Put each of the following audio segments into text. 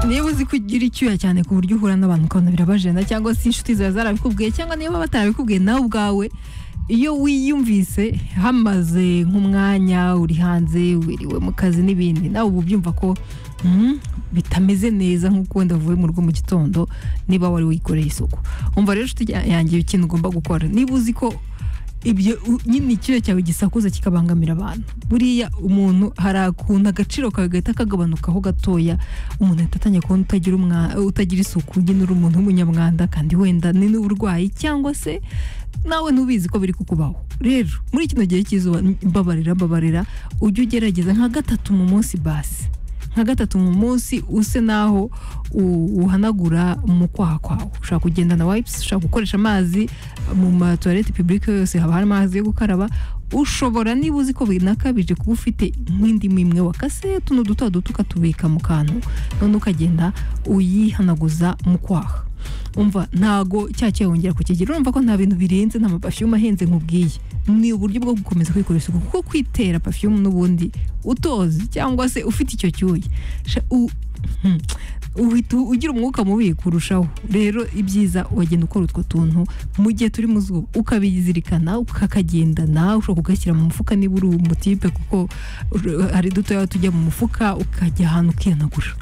niba uzi ko ugira icyuya cyane ku buryo uhura n'abantu ukabona birabajena cyangwa se inshuti zawe zarabikubwiye cyangwa niba batarabikubwiye nawe ubwawe iyo wiyumvise hamaze nk'umwanya uri hanze wiriwe mu kazi n'ibindi nawe uba ubyumva ko "Hmm, bitameze neza nk'uko wenda uvuye mu rugo mu gitondo niba wari wikoreye isuku umva rero inshuti ya- yanjye ikintu ugomba gukora niba uzi ko ibyo u- nyine icyuya cyawe gisakuza kikabangamira abantu buriya umuntu hari akuntu agaciro kawe gahita kagabanukaho gatoya umuntu ahita atangiye kubona utagira umwa- utagira isuku nyine uri umuntu w'umunyamwanda kandi wenda ni n'uburwayi cyangwa se nawe ntubizi ko biri kukubaho rero muri kino gihe cy'izuba mbabarira mbabarira ujye ugerageza nka gatatu mu munsi basi nka gatatu mu munsi use naho u- uhanagura mu kwaha kwawe ushobora kugendana wipes ushobora gukoresha amazi mu matuwarete publike yose haba hari amazi yo gukaraba ushobora niba uzi ko binakabije kuba ufite nk'indimu imwe wakase tuno duto duto ukatubika mu kantu none ukagenda uyihanaguza mu kwaha umva ntago cya cyayi wongera kukigira urumva ko nta bintu birenze nta mapafiyumu ahenze nkubwiye ni uburyo bwo gukomeza kwikora isuku kuko kwitera pafiyumu n'ubundi utozi cyangwa se ufite icyo cyuya Sha- u- hmm, uhita ugira umwuka mubi kurushaho rero ibyiza wagenda ukora utwo tuntu mu gihe turi mu zuba ukabizirikana ukakagendana ushobora kugashyira mu mufuka niba uri umutipe kuko uh, hari dutoya tujya mu mufuka ukajya ahantu ukihanagura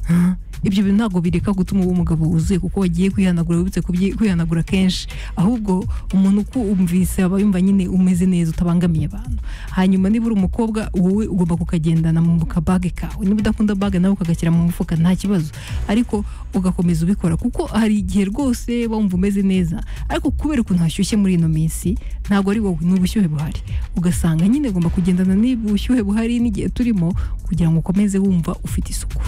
Huh? ibyo bintu ntabwo bireka gutuma uba umugabo wuzuye kuko wagiye kwihanagura wibutse kubyi- kwihanagura kenshi ahubwo umuntu uko umvise aba yumva nyine umeze neza utabangamiye abantu hanyuma niba uri umukobwa wowe ugomba kukagendana mu kabage kawe niba udakunda bage nawe ukagashyira mu mufuka nta kibazo ariko ugakomeza ubikora kuko hari igihe rwose wumva umeze neza ariko kubera ukuntu hashyushye muri ino minsi ntabwo ari wowe ni ubushyuhe buhari ugasanga nyine ugomba kugendana n'ubushyuhe buhari n'igihe turimo kugira ngo ukomeze wumva ufite isuku